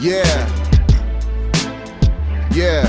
Yeah. Yeah.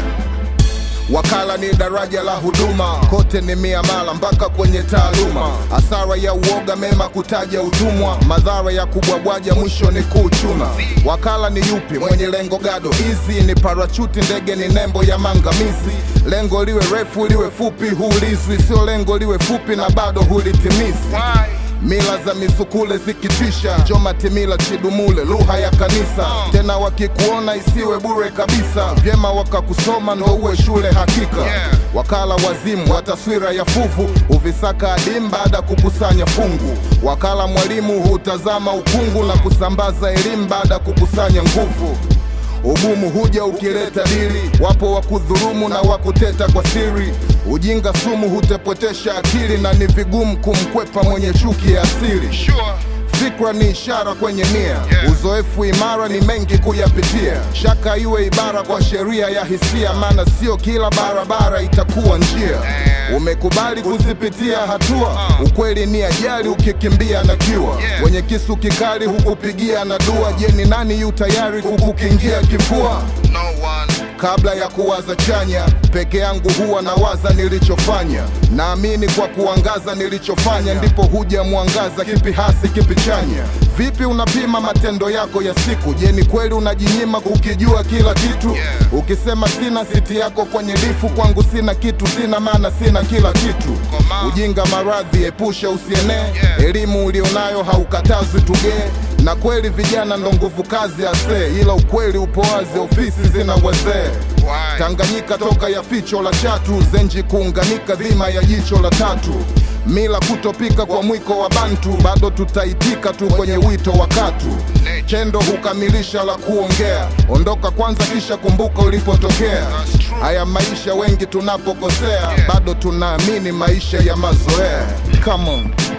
Wakala ni daraja la huduma, kote ni miamala mpaka kwenye taaluma. Hasara ya uoga, mema kutaja utumwa, madhara ya kubwabwaja, mwisho ni kuchuna. Wakala ni yupi? Mwenye lengo gado, hizi ni parachuti, ndege ni nembo ya mangamizi. Lengo liwe refu liwe fupi, huulizwi, sio lengo liwe fupi na bado hulitimizi. Mila za misukule zikitisha, Joma Timila Chidumule, lugha ya kanisa. Tena wakikuona isiwe bure kabisa, vyema wakakusoma ndo uwe shule hakika. Wakala wazimu wa taswira ya fuvu, huvisaka adimu baada kukusanya fungu. Wakala mwalimu hutazama ukungu na kusambaza elimu baada kukusanya nguvu. Ugumu huja ukileta dili, wapo wa kudhurumu na wa kuteta kwa siri. Ujinga sumu hutepotesha akili, na ni vigumu kumkwepa mwenye chuki ya asili. Fikra ni ishara kwenye nia, uzoefu imara ni mengi kuyapitia. Shaka iwe ibara kwa sheria ya hisia, maana sio kila barabara itakuwa njia. Umekubali kuzipitia hatua, ukweli ni ajali ukikimbia na kiwa. Wenye kisu kikali hukupigia na dua. Je, ni nani yu tayari kukukingia kifua? No one. Kabla ya kuwaza chanya, peke yangu huwa nawaza nilichofanya. Naamini kwa kuangaza nilichofanya, ndipo huja mwangaza, kipi hasi kipi chanya. Vipi unapima matendo yako ya siku? Je, ni kweli unajinyima kukijua kila kitu? Ukisema sina siti yako kwenye lifu, kwangu sina kitu, sina maana sina kila kitu. Ujinga maradhi, epusha usienee. Elimu ulionayo haukatazwi tugee na kweli vijana ndo nguvu kazi ase, ila ukweli upo wazi, ofisi zina wazee. Why? Tanganyika toka ya ficho la chatu, zenji kuunganika dhima ya jicho la tatu. Mila kutopika kwa mwiko wa Bantu, bado tutaitika tu kwenye wito wa katu. Chendo hukamilisha la kuongea, ondoka kwanza kisha kumbuka ulipotokea. Haya maisha wengi tunapokosea, bado tunaamini maisha ya mazoea. Come on.